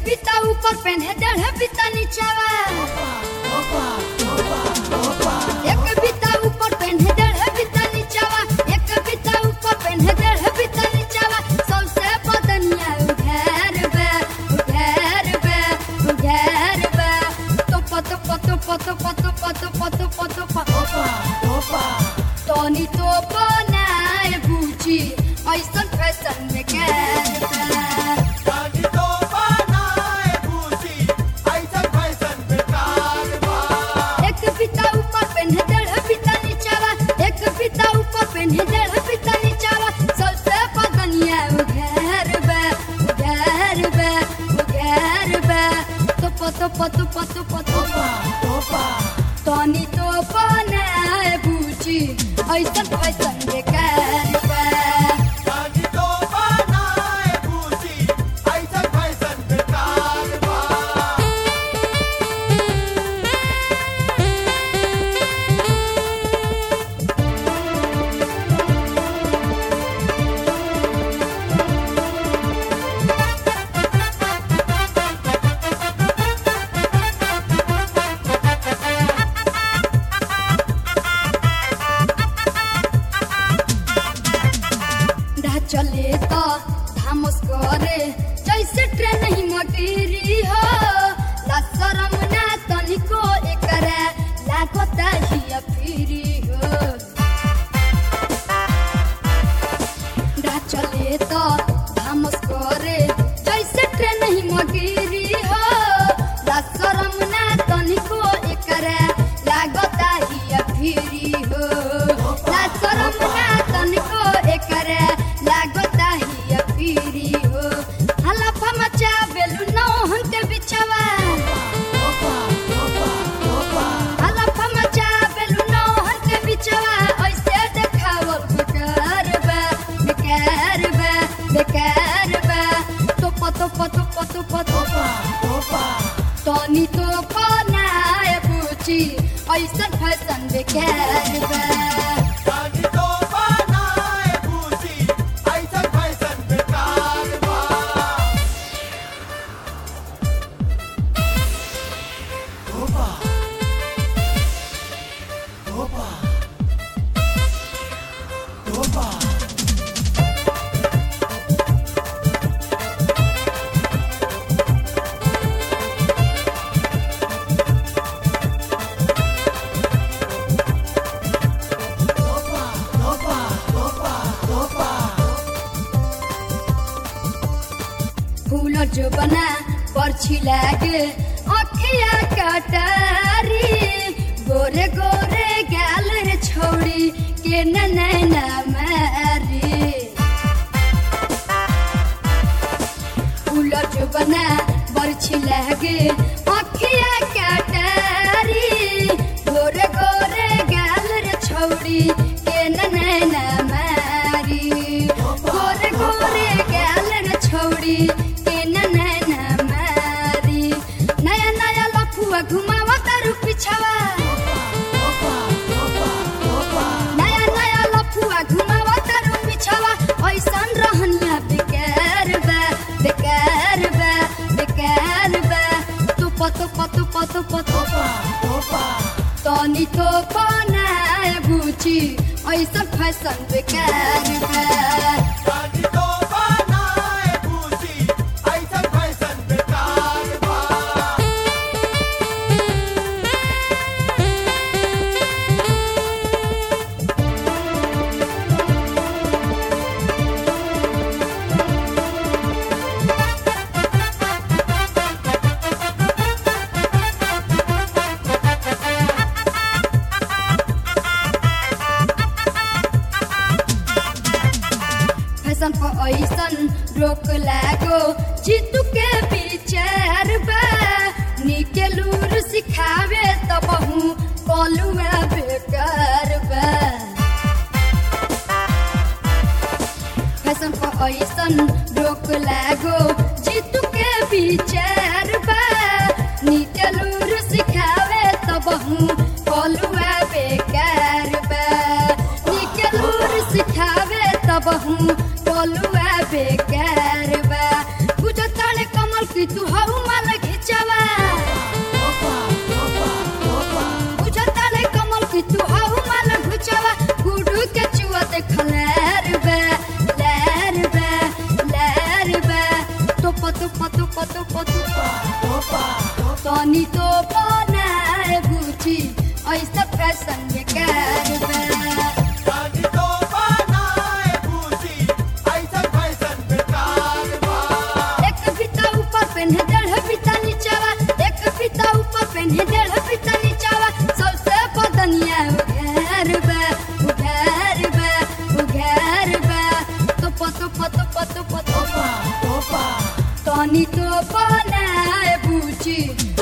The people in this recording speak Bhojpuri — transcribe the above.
बीता ऊपर पहने डेढ़ बीता नीचावा एक बीता ऊपर पहने डेढ़ बीता नीचावा एक बीता ऊपर पहने डेढ़ बीता नीचावा सबसे बदनिया उघेर बे उघेर बे उघेर बे तो पतो पतो पतो पतो पतो पतो पतो पतो तनी तो बनाए बूची ऐसन फैशन में कैर बे एक पिता ऊपर पेन्हे डेढ़ पिता नीचावा एक पिता ऊपर पेन्हे डेढ़ पिता नीचावा सबसे पगनिया उघेर बे उघेर बे उघेर बे तो पतो पतो पतो पतो तनी तो बनाए बूची ऐसन फैशन बेकार बे ढा चले तो धामस करे जैसे ट्रेन ही मटेरी हो ला शरम ना तनिको एकरा लागता ही फिरी हो ढा चले तो धामस करे जैसे ट्रेन ही मटेरी हो ला शरम ना तनिको एकरा लागता ही फिरी हो ला शरम ना तनिको एकरा लागता ही फिरी हो हलफा मचा बेलु नौ हंते बिछवा हलफा मचा बेलु नौ हंते बिछवा ऐसे देखावल बेकार बा बेकार बा बेकार बा तो पतो पतो पतो पतो तनी तो बनाए पूछी ऐसन फैशन बेकार बा फूल जो बना परछी लागे अखिया कटारी गोरे गोरे गाल रे छोड़ी के न नैना मारी फूल जो बना परछी लागे अखिया कटारी गोरे गोरे गाल रे छोड़ी के न नैना मारी गोरे गोरे गाल रे छोड़ी के न नैना मारी नया नया लफुआ घुमावा तारू पिछवा नया नया लफुआ घुमावा तारू पिछवा ऐसन रहनिया बेकार बा बेकार बा बेकार बा तू पतो पतो पतो पतो तनी तो बनाए बुची ऐसन फैशन बेकार बा फैशन पर ऐसन रोक लागो जीतू के विचार बा निके लूर सिखावे त बहु कलुआ बेकार बा फैशन पर ऐसन रोक लागो जीतू के विचार बा निके लूर सिखावे त बहु कलुआ बेकार बा निके लूर सिखावे त बहु कलुआ बेकार बा बुझताने कमल की तू हऊ तुप तनी तो बनाए बुची ऐसा फैशन बेकार बा जानी तो बनाए भूसी ऐसा फैशन बेकार बा एक फीता ऊपर पहने डेढ़ फीता नीचावा एक फीता ऊपर पहने डेढ़ फीता नीचावा सबसे बदनिया उघार बा उघार बा उघार बा तुप तुप तुप तुप तुप तनी तो बनाए बुची